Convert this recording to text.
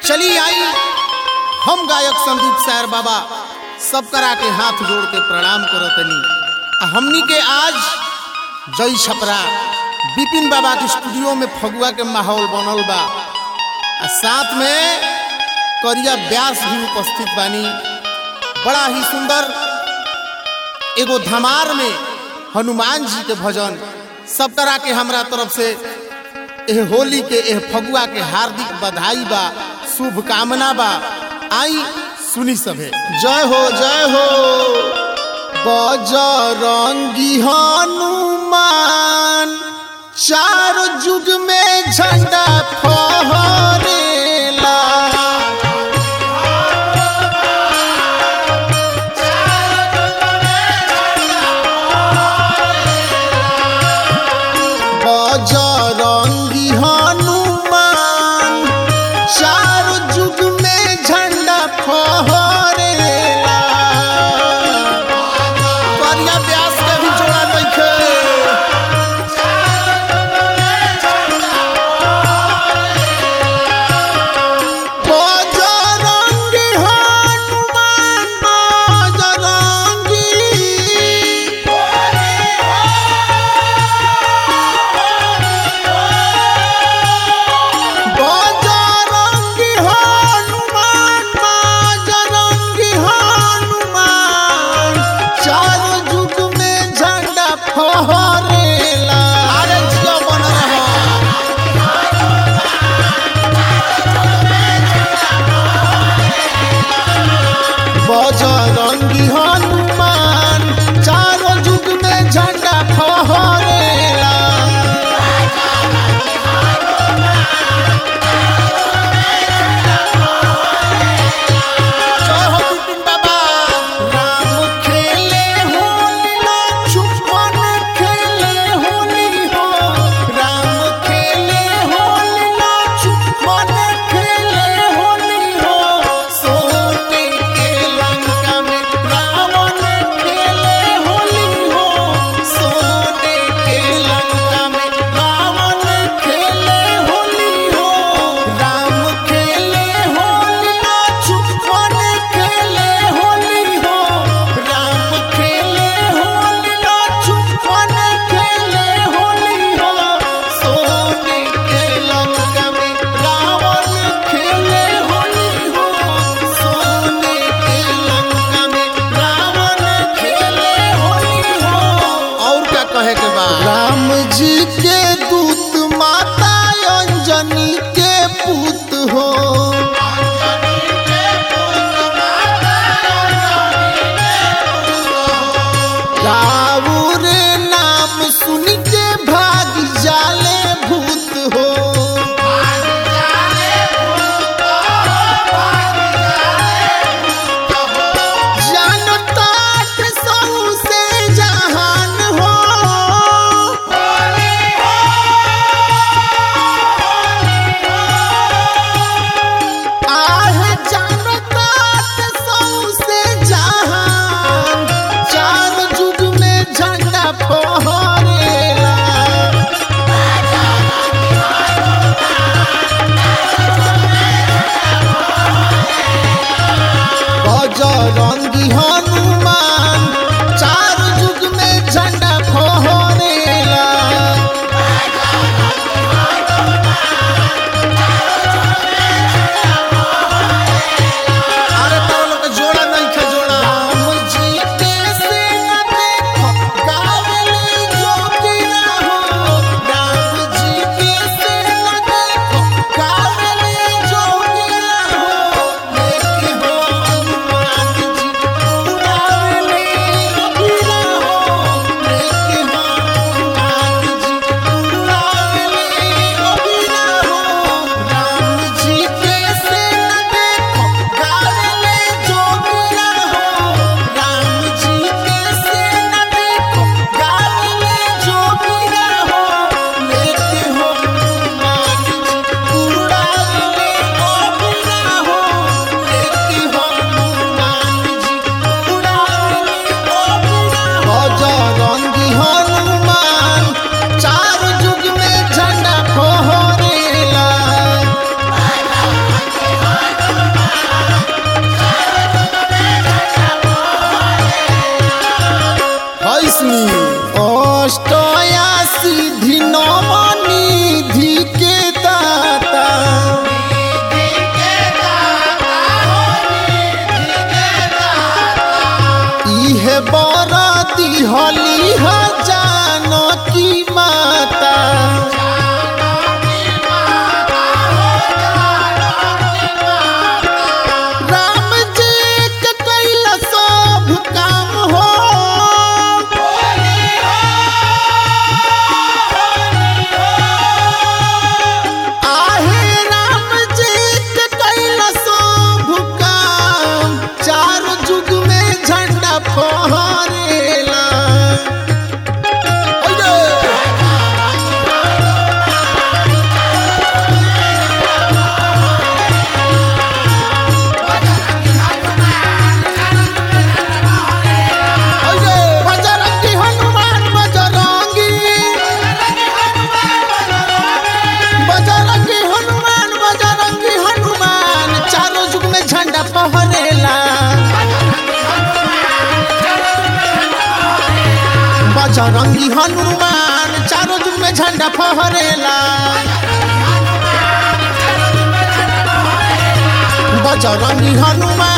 चली आई हम गायक संदीप सायर बाबा सब करा के हाथ जोड़ के प्रणाम करतनी आ हमनी के आज जय छपरा बिपिन बाबा के स्टूडियो में फगुआ के माहौल बनल बा आ साथ में करिया व्यास भी उपस्थित बानी बड़ा ही सुंदर एगो धमार में हनुमान जी के भजन सब तरह के हमरा तरफ से एह होली के एह फगुआ के हार्दिक बधाई बा शुभकामना बा आई सुनी सभे जय हो जय हो बजरंगी हनुमान चार युग में झंडा फहरेला बजरंगी हनुमान चार युग में झंडा फहरेला करिया व्यास के भी जोड़ा नइखे बजरंगी हनुमान बजरंगी बजरंगी हनुमान बजरंगी हनुमान चार युग में झंडा फहरेला अरे जिया बन रहा बजरंगी हनुमान चारों युग में झंडा फहरेला जय हो बिपिन बाबा राम खेले होली लक्ष्मण खेले होली हो राम खेले होली लक्ष्मण खेले होली हो सोने के लंका में रावण खेले होली हो सोने के लंका में रावण खेले होली हो राम खेले होली लक्ष्मण खेले होली हो राम खेले होली लक्ष्मण खेले होली हो सोने के लंका में रावण खेले होली हो सोने के लंका में रावण खेले होली हो और क्या कहे के बाद राम जी के दूत माता अंजनी के पुत हो रावुर नाम सुन के भाग जाले भूत हो जानता के सहु से जहान हो बजरंगी हनुमान चारों जुग में झंडा फहरेला बजरंगी हनुमान